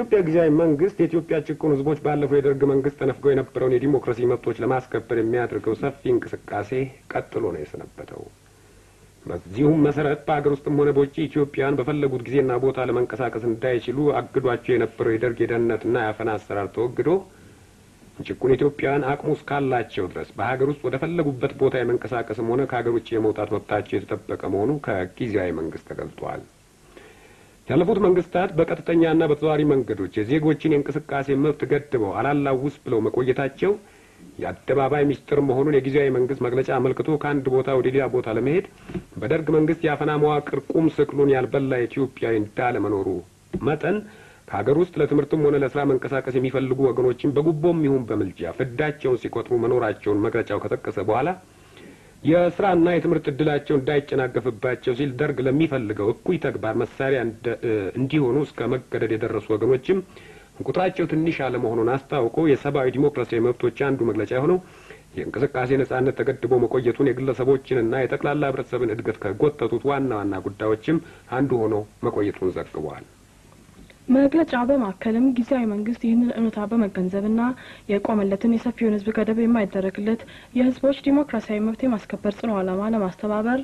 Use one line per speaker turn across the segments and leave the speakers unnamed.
የኢትዮጵያ ጊዜያዊ መንግስት የኢትዮጵያ ጭቁን ህዝቦች ባለፈው የደርግ መንግስት ተነፍገው የነበረውን የዲሞክራሲ መብቶች ለማስከበር የሚያደርገው ሰፊ እንቅስቃሴ ቀጥሎ ነው የሰነበተው። በዚሁም መሰረት በሀገር ውስጥም ሆነ በውጭ ኢትዮጵያውያን በፈለጉት ጊዜና ቦታ ለመንቀሳቀስ እንዳይችሉ አግዷቸው የነበረው የደርግ የደህንነትና የአፈና አሰራር ተወግዶ ጭቁን ኢትዮጵያውያን አቅሙ እስካላቸው ድረስ በሀገር ውስጥ ወደ ፈለጉበት ቦታ የመንቀሳቀስም ሆነ ከሀገር ውጭ የመውጣት መብታቸው የተጠበቀ መሆኑ ከጊዜያዊ መንግስት ተገልጿል። ያለፉት መንግስታት በቀጥተኛና በተዘዋዋሪ መንገዶች የዜጎችን የእንቅስቃሴ መብት ገድበው አላላውስ ብለው መቆየታቸው የአደባባይ ሚስጥር መሆኑን የጊዜያዊ መንግስት መግለጫ አመልክቶ ከአንድ ቦታ ወደ ሌላ ቦታ ለመሄድ በደርግ መንግስት የአፈና መዋቅር ቁም ስቅሉን ያልበላ ኢትዮጵያዊ እንዳለመኖሩ መጠን ከሀገር ውስጥ ለትምህርትም ሆነ ለስራ መንቀሳቀስ የሚፈልጉ ወገኖችን በጉቦም ይሁን በምልጃ ፍዳቸውን ሲቆጥሩ መኖራቸውን መግለጫው ከጠቀሰ በኋላ የስራና የትምህርት እድላቸው እንዳይጨናገፍባቸው ሲል ደርግ ለሚፈልገው እኩይ ተግባር መሳሪያ እንዲሆኑ እስከ መገደድ የደረሱ ወገኖችም ቁጥራቸው ትንሽ አለመሆኑን አስታውቆ የሰብአዊ ዲሞክራሲያዊ መብቶች አንዱ መግለጫ የሆነው የእንቅስቃሴ ነጻነት ተገድቦ መቆየቱን የግለሰቦችንና የጠቅላላ ህብረተሰብን እድገት ከጎተቱት ዋና ዋና ጉዳዮችም አንዱ ሆኖ መቆየቱን ዘግቧል።
መግለጫው በማከልም ጊዜያዊ መንግስት ይህንን እውነታ በመገንዘብና የቆመለትን የሰፊውን ህዝብ ገደብ የማይደረግለት የህዝቦች ዲሞክራሲያዊ መብት የማስከበር ጽኑ ዓላማ ለማስተባበር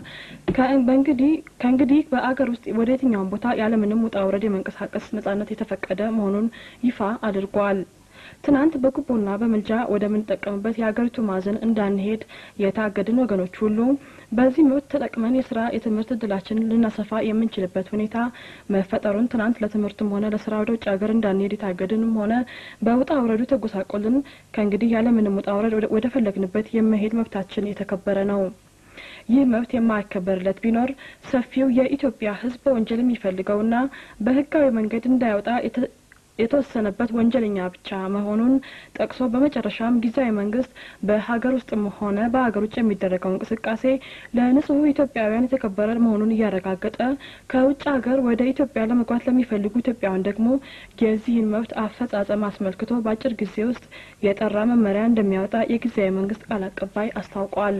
ከእንግዲህ በአገር ውስጥ ወደ የትኛውም ቦታ ያለምንም ውጣ ውረድ የመንቀሳቀስ ነጻነት የተፈቀደ መሆኑን ይፋ አድርጓል። ትናንት በጉቦና በምልጃ ወደምንጠቀምበት የሀገሪቱ ማዕዘን እንዳንሄድ የታገድን ወገኖች ሁሉ በዚህ መብት ተጠቅመን የስራ የትምህርት እድላችንን ልናሰፋ የምንችልበት ሁኔታ መፈጠሩን ትናንት ለትምህርትም ሆነ ለስራ ወደ ውጭ ሀገር እንዳንሄድ የታገድንም ሆነ በውጣ ውረዱ ተጎሳቆልን ከእንግዲህ ያለምንም ውጣ ውረድ ወደ ፈለግንበት የመሄድ መብታችን የተከበረ ነው። ይህ መብት የማይከበርለት ቢኖር ሰፊው የኢትዮጵያ ህዝብ በወንጀል የሚፈልገውና በህጋዊ መንገድ እንዳይወጣ የተወሰነበት ወንጀለኛ ብቻ መሆኑን ጠቅሶ በመጨረሻም ጊዜያዊ መንግስት በሀገር ውስጥም ሆነ በሀገር ውጭ የሚደረገው እንቅስቃሴ ለንጹህ ኢትዮጵያውያን የተከበረ መሆኑን እያረጋገጠ ከውጭ ሀገር ወደ ኢትዮጵያ ለመግባት ለሚፈልጉ ኢትዮጵያውያን ደግሞ የዚህን መብት አፈጻጸም አስመልክቶ በአጭር ጊዜ ውስጥ የጠራ መመሪያ እንደሚያወጣ የጊዜያዊ መንግስት ቃል አቀባይ አስታውቋል።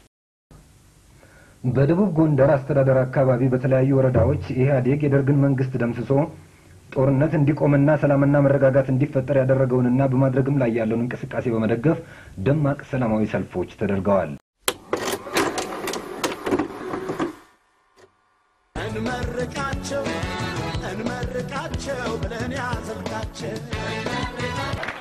በደቡብ ጎንደር አስተዳደር አካባቢ በተለያዩ ወረዳዎች ኢህአዴግ የደርግን መንግስት ደምስሶ ጦርነት እንዲቆምና ሰላምና መረጋጋት እንዲፈጠር ያደረገውንና በማድረግም ላይ ያለውን እንቅስቃሴ በመደገፍ ደማቅ ሰላማዊ ሰልፎች ተደርገዋል።
እንመርቃቸው እንመርቃቸው ብለን ያዘልቃቸው